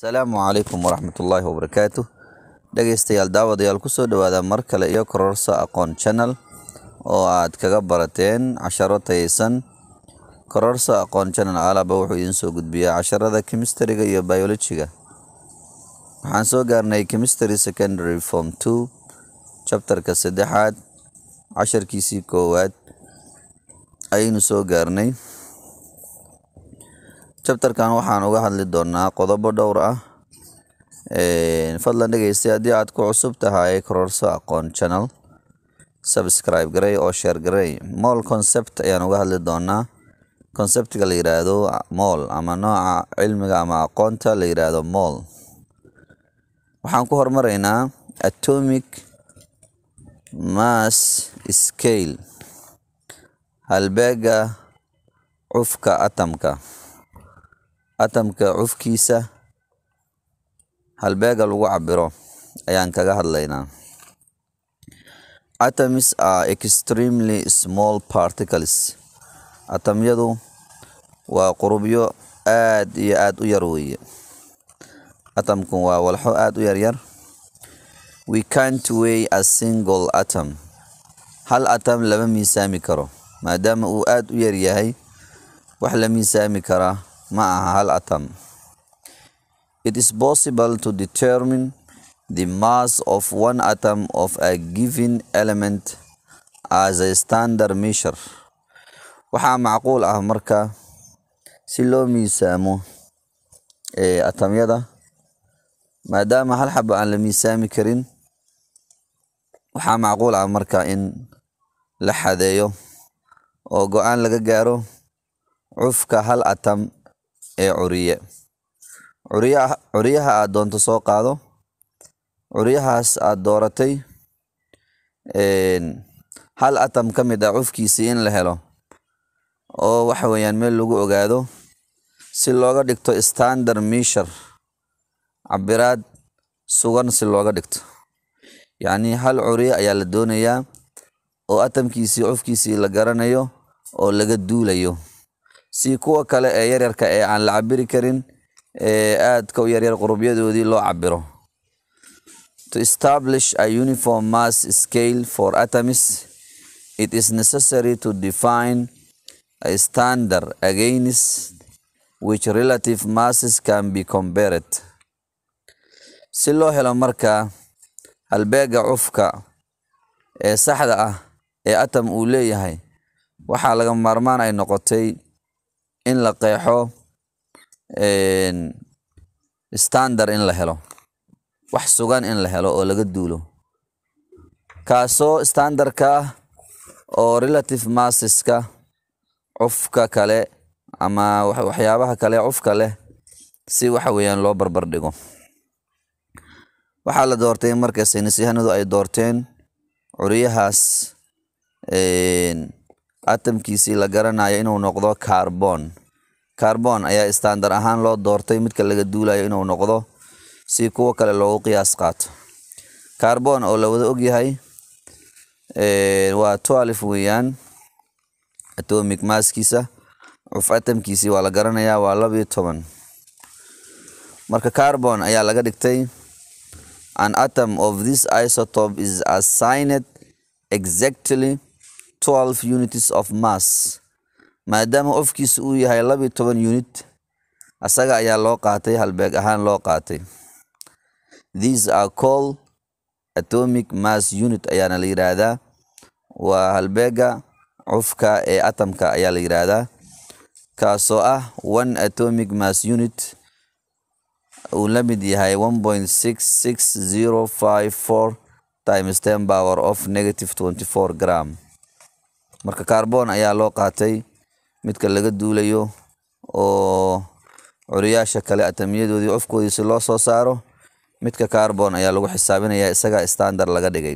asalaamu calaykum waraxmatullaahi wabarakaatu dhegeystayaal daawadayaal kusoo dhawaada mar kale iyo kororsa aqoon channel oo aad kaga barateen casharo tayeysan kororsa aqoon channel alaba wuxuu idiin soo gudbiyaa casharada chemistryga iyo biologyga waxaan soo gaarnay chemistry secondary form two chapterka saddexaad casharkiisii koowaad ayaynu soo gaarnay chapterkan waxaan uga hadli doonaa qodobo dhowr ah fadlan dhegeystay haddii aad ku cusub tahay kororso aqoon channel subscribe garey oo share garey moll concept ayaan uga hadli doonaa conceptiga la yiraahdo moll ama nooca cilmiga ama aqoonta la yiraahdo moll waxaan ku hormaraynaa atomic mass scale halbeega cufka atamka atamka cufkiisa halbeega lagu cabiro ayaan kaga hadlaynaa atoms are extremely small particles atamyadu waa qurubyo aad iyo aad u yar weeye atamku waa walxo aad u yaryar we can't weigh a single atom hal atam lama miisaami karo maadaama uu aad u yar yahay wax la miisaami karaa ma aha hal atom it is possible to determine the mass of one atom of a given element as a standard measure waxaa macquul ah marka si loo miisaamo atamyada maadaama hal xabo aan la miisaami karin waxaa macquul ah marka in la xadeeyo oo go-aan laga gaaro cufka hal atam ee curiye curiyaha curiyaha aad doonto soo qaado curiyahaas aad dooratay hal atam ka mid ah cufkiisii in la helo oo waxa weeyaan meel lagu ogaado si looga dhigto standard measure cabiraad sugan si looga dhigto yacnii hal curiye ayaa la doonayaa oo atamkiisii cufkiisii la garanayo oo laga duulayo si kuwa kale ee yaryarka ee aan la cabiri karin ee aadka u yaryar qurubyadoodii loo cabiro to establish a uniform mass scale for atoms it is necessary to define a standard against which relative masses can be compared si loo helo marka halbeega cufka ee saxda ah ee atom uu leeyahay waxaa laga maarmaan ay noqotay in la qeexo standard in la helo wax sugan in la helo oo laga duulo kaasoo standardka ah oo relative masseska cufka kale ama waxyaabaha kale cufka leh si waxa weeyaan loo barbar dhigo waxaa la doortay marka saynisyahanadu ay doorteen curiyahaas atamkiisii la garanayo inuu noqdo carbon carbon ayaa standard ahaan loo doortay midka laga duulayo inuu noqdo si kuwo kale loogu qiyaas qaato carbon oo la wada ogyahay waa twelve weeyaan atomic masskiisa cuf atamkiisii waa la garanayaa waa labiyo toban marka carbon ayaa laga dhigtay an atom of this isotope is assigned exactly twelve units of mass maadaama cufkiisa uu yahay labiyo toban unit asaga ayaa loo qaatay halbeeg ahaan loo qaatay these are called atomic mass unit ayaana la yidhaahdaa waa halbeega cufka ee atamka ayaa la yidhaahdaa kaasoo ah one atomic mass unit uu la mid yahay one point six six zero five four times ten power of negative twenty four gram marka carbon ayaa loo qaatay midka laga duulayo oo curiyaasha kale atamyadoodii cufkoodiisi loo soo saaro midka carbon ayaa lagu xisaabinaya isaga standard laga dhigay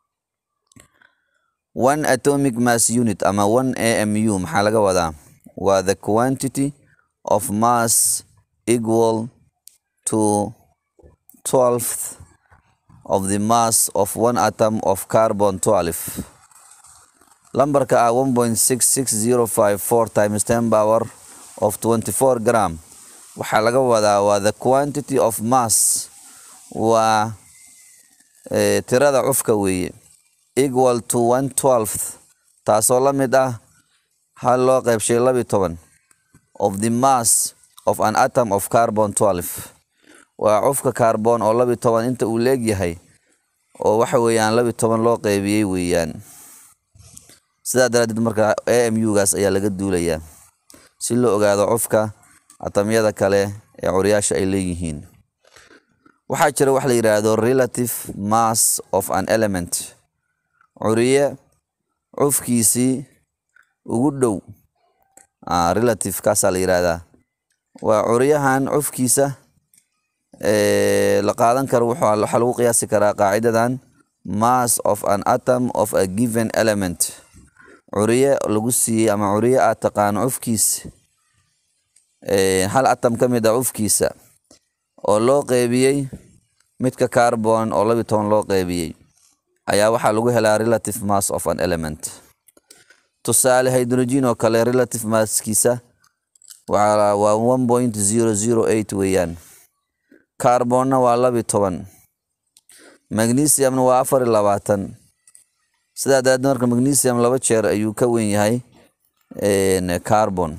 one atomic mass unit ama one amu maxaa laga wadaa waa the quantity of mass equal to twelfth of the mass of one atom of carbon twelve lambarka ah one point six six zero five four times ten power of twenty four gram waxaa laga wadaa waa the quantity of mass waa eh, tirada cufka weeye equal to one twelfth taasoo la mid ah hal loo qeybshay labi toban of the mass of an atom of carbon 12 waa cufka carbon oo labi toban inta uu leegyahay oo waxa weeyaan labi toban loo qeybiyey weeyaan sidaa daraaddeed marka amu gaas ayaa laga duulayaa si loo ogaado cufka atamyada kale ee curyaasha ay leeyihiin waxaa jira wax la yidhaahdo relative mass of an element curiye cufkiisii ugu dhow ah, relative kaasaa la yidhaahdaa waa curyahan cufkiisa ee, la qaadan karo wuxuu- waxaa lagu qiyaasi karaa qaacidadan mass of an atom of a given element curiye lagu siiyey ama curiye aad taqaano cufkiisa ee, hal atom ka mid a cufkiisa oo loo qeybiyey midka carbon oo labi toban loo qeybiyey ayaa waxaa lagu helaa relative mass of an element tusaale hydrogen oo kale relative masskiisa waa waa one point zero zero eight weeyaan carbonna waa labi toban magnesiumna waa afar iyo labaatan sidaa daraaddeed marka magnesium laba jeer ayuu ka wen yahay een, carbon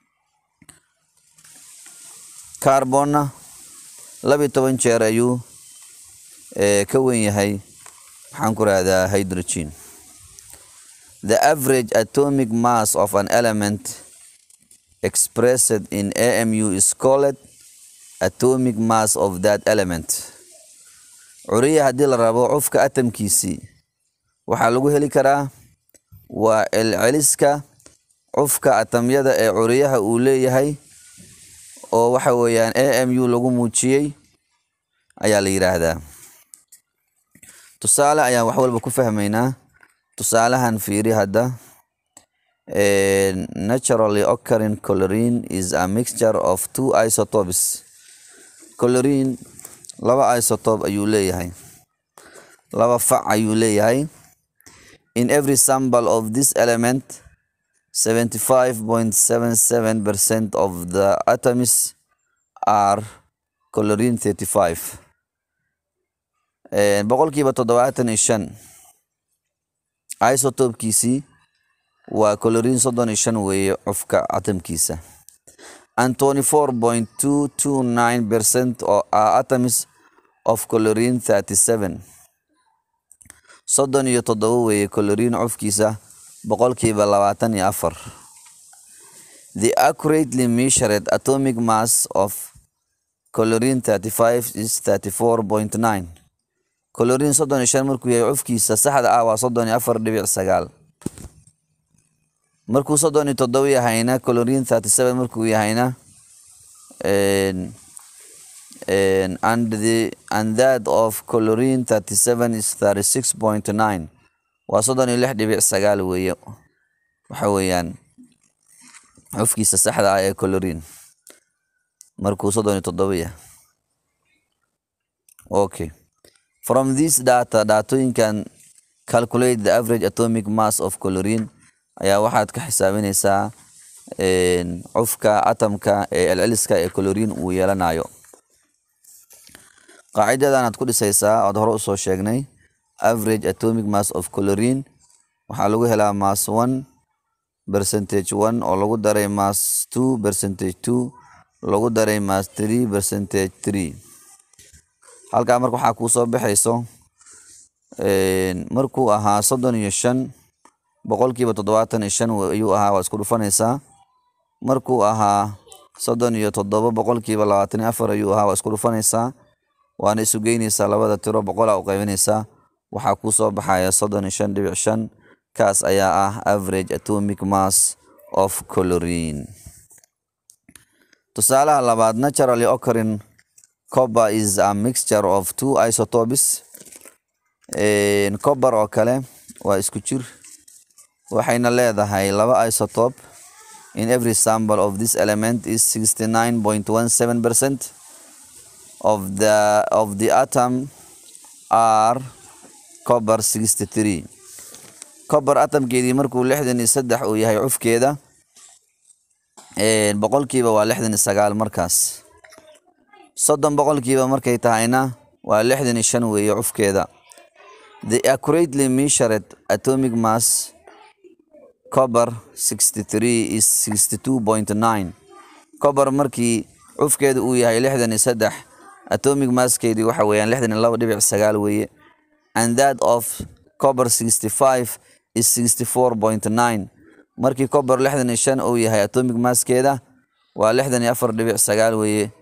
carbonna labi toban jeer ayuu ee, ka wen yahay waxaan ku rahdaa hydrogen the average atomic mass of an element expressed in amu is called atomic mass of that element curiya haddii la rabo cufka atamkiisii waxaa lagu heli karaa waa celceliska cufka atamyada ee curiyaha uu leeyahay oo waxa weeyaan amu lagu muujiyey ayaa la yidhaahdaa tusaale ayaan wax walba ku fahmaynaa tusaalahan fiiri hadda Eh, naturally occurring chlorine is a mixture of two isotopes chlorine laba isotope ayuu leeyahay laba fac ayuu leeyahay in every sample of this element 75.77% of the atoms are chlorine 35 Eh, boqolkiiba toddobaatan iyo shan isotopkiisii waa chlorine soddon iyo shan weeye cufka atomkiisa and 24.229 percent oo are atoms of chlorine 37 soddon iyo toddoba weeye chlorine cufkiisa boqolkiiba labaatan iyo afar the accurately measured atomic mass of chlorine 35 is 34.9 chlorine soddon iyo shan markuu yahay cufkiisa saxda ah waa soddon iyo afar dhibic sagaal markuu soddon iyo toddoba yahayna chlorine 37 markuu yahayna and, and, and, the, and that of chlorine 37 is 36.9 waa soddon iyo lix dhibic sagaal weeye waxa weeyaan cufkiisa saxda ah ee chlorine markuu soddon iyo toddoba yahay okay from this data daatooyinkan calculate the average atomic mass of chlorine ayaa waxaad ka xisaabinaysaa een, cufka atomka ee celceliska ee chlorine uu yeelanayo qaacidadan aad ku dhisaysaa ood hore usoo sheegnay average atomic mass of chlorine waxaa lagu helaa mass one percentage one oo lagu daray mass two percentage two lagu daray mass three percentage three halkaa marka waxaa kuu soo baxayso een, markuu ahaa soddon iyo shan boqolkiiba toddobaatan iyo shan ayuu ahaa waa isku dhufanaysaa markuu ahaa soddon iyo toddoba boqolkiiba labaatan iyo afar ayuu ahaa waa isku dhufanaysaa waana isu geynaysaa labada tiro boqolaa u qaybinaysaa waxaa kuu soo baxaya soddon iyo shan dhibic shan kaas ayaa ah average atomic mass of chlorine tusaalaha labaad naturally occurring copper is a mixture of two isotopes Een, copper oo kale waa isku jir waxayna leedahay laba isotope in every sample of this element is 69.17 percent of the of the atom are copper 63 copper atomkeedii markuu lixdan iyo saddex uu yahay cufkeeda boqolkiiba waa lixdan iyo sagaal markaas soddon boqolkiiba markay tahayna waa lixdan iyo shan weeye cufkeeda the accurately measured atomic mass copper 63 is 62.9 copper markii cufkeedu uu yahay lixdan iyo saddex atomic masskeedii waxa weeyaan lixdan iyo laba dhibic sagaal weeye and that of copper 65 is 64.9 markii copper lixdan iyo shan uu yahay atomic masskeeda waa lixdan iyo afar dhibic sagaal weeye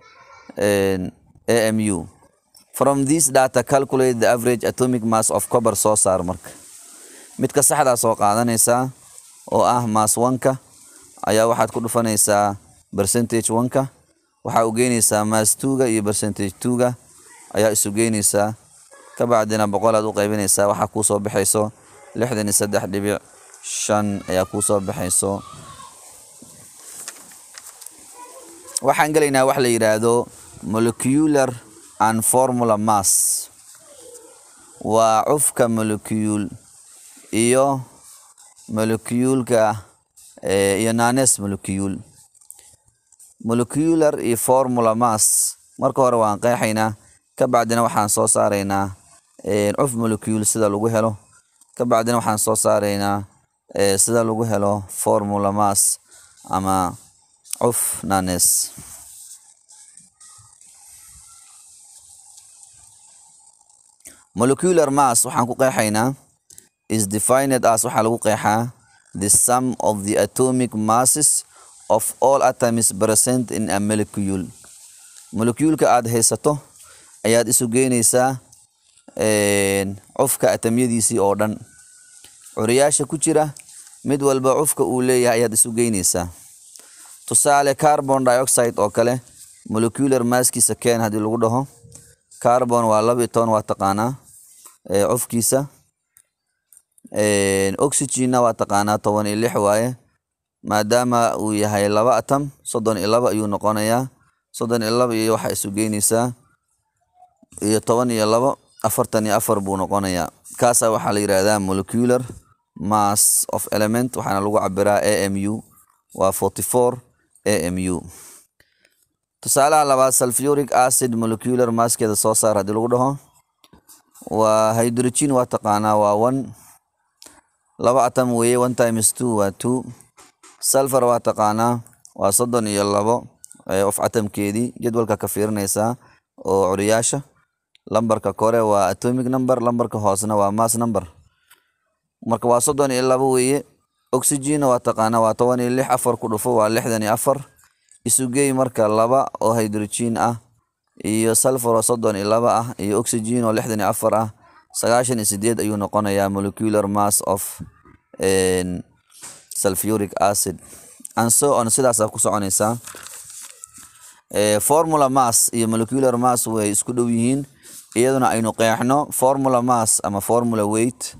amu from this data calculate the average atomic mass of copper soo saar marka midka saxdaa soo qaadanaysaa oo ah mass wanka ayaa waxaad ku dhufanaysaa percentage wanka waxaa u geynaysaa mass tuga iyo percentage tuga ayaa isu geynaysaa ka bacdina boqolaad u qaybinaysaa waxaa kuu soo baxayso lixdan iyo saddex dhibic shan ayaa kuu soo baxayso waxaan gelaynaa wax la yidhaahdo molecular and formula mass waa cufka molecule iyo molecuulka iyo nanes molecule molecular iyo formula mass marka hore waan qeexaynaa ka bacdina waxaan soo saaraynaa cuf molecule sida lagu helo ka bacdina waxaan soo saaraynaa sida lagu helo formula mass ama cuf nanes molecular mass waxaan ku qeexaynaa is defined as waxaa lagu qeexaa the sum of the atomic masses of all atoms present in a molecule molecuulka aad haysato ayaad isu geynaysaa cufka atamyadiisii oo dhan curiyaasha ku jira mid walba cufka uu leeyahay ayaad isu geynaysaa tusaale carbon dioxide oo kale molecular masskiisa keen haddii lagu dhaho carbon waa laba iyo toban waa taqaanaa cufkiisa oxygenna waa taqaanaa toban iyo lix waaye maadaama uu yahay laba atom soddon iyo laba ayuu noqonayaa soddon iyo laba iyo waxaa isu geynaysaa iyo toban iyo labo afartan iyo afar buu noqonayaa kaasaa waxaa la yidhaahdaa molecular mass of element waxaana lagu cabiraa a m u waa forty four a m u tusaalaha labaad sulfuric acid molecular masskeeda soo saar haddii lagu dhaho waa hydrogen waa taqaanaa waa one laba atom weeye one times two waa two sulfur waa taqaanaa waa soddon iyo labo of atomkeedii jadwalka ka fiirinaysaa oo curiyaasha lambarka kore waa atomic number lambarka hoosena waa mass number marka waa soddon iyo labo weeye oxygenna waa taqaanaa waa toban iyo lix afar ku dhufo waa lixdan iyo afar isugey marka laba oo hydrogen ah iyo sulfur oo soddon iyo laba ah iyo oxygen oo lixdan iyo afar ah sagaashan iyo sideed ayuu noqonayaa molecular mass of sulfuric acid and so on sidaasaa ku soconaysaa formula mass iyo molecular mass way isku dhow yihiin iyaduna aynu qeexno formula mass ama formula weight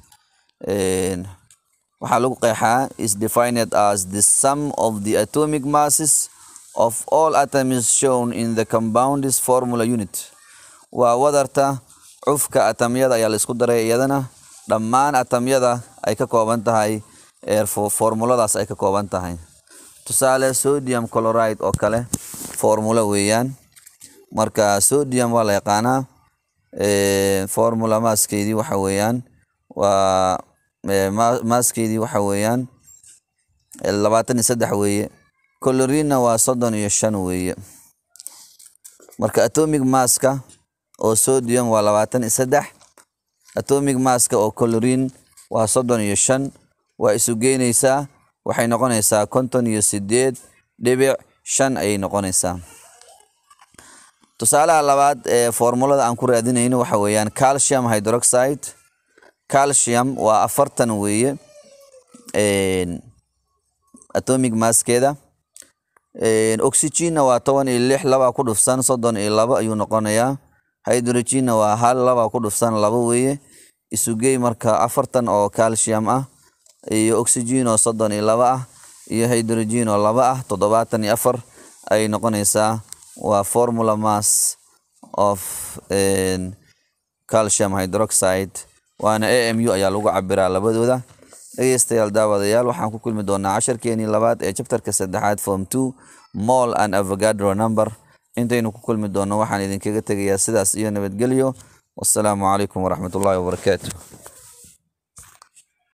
waxaa lagu qeexaa is defined as the sum of the atomic masses of all atoms shown in the compound's formula unit waa wadarta cufka atamyada ayaa laisku daray iyadana dhammaan atamyada ay ka kooban tahay formuladaas ay ka kooban tahay tusaale sodium chloride oo kale formula weeyaan marka sodium waa la yaqaanaa formula maaskeedii waxa weeyaan waa maaskeedii waxa weeyaan labaatan iyo saddex weeye colorinna waa soddon iyo shan weeye marka atomic masska oo sodium waa labaatan iyo saddex atomic masska oo colorin waa soddon iyo shan waa isu geynaysaa waxay noqonaysaa konton iyo sideed dhibic shan ayay noqonaysaa tusaalaha labaad ee formulada aan ku raadinayno waxa weeyaan calcium hydroxide calcium waa afartan weeye atomic masskeeda oxygenna waa toban iyo lix labaa ku dhufsan soddon iyo labo ayuu noqonayaa hydrogenna waa hal labaa ku dhufsan labo weeye isugey marka afartan oo calcium ah iyo oxygen oo soddon iyo labo ah iyo hydrogen oo labo ah toddobaatan iyo afar ayay noqonaysaa waa formula mass of calcium hydroxide waana a m u ayaa lagu cabiraa labadooda dhegeystayaal daawadayaal waxaan ku kulmi doonaa casharkeenii labaad ee chapterka saddexaad form two mall and avogadro number intaynu ku kulmi doonno waxaan idinkaga tegayaa sidaas iyo nabadgelyo wassalaamu calaykum waraxmatullaahi wabarakaatu